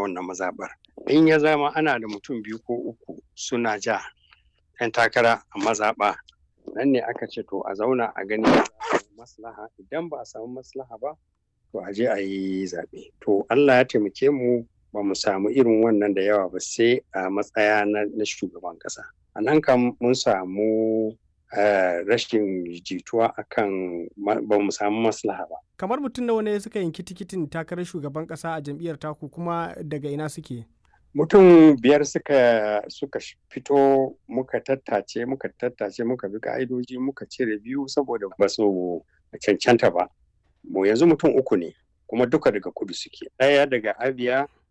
wannan mazaɓar in ya zama ana da mutum biyu ko uku suna ja 'yan takara a mazaɓa nan ne aka ce to a zauna a gani maslaha idan ba a samu maslaha ba to a je a yi zaɓe to Allah ya taimake mu ba mu samu irin wannan da yawa ba sai a matsaya na shugaban ƙasa a nan kam mun samu rashin jituwa akan ba mu samu maslaha ba kamar mutum nawa ne suka yanki tikitin takarar shugaban ƙasa a jam'iyyar taku kuma daga ina suke mutum biyar suka suka fito muka tattace muka tattace muka bi ka'idoji muka cire biyu saboda ba su cancanta ba mu yanzu mutum uku ne kuma duka daga kudu suke ɗaya daga abia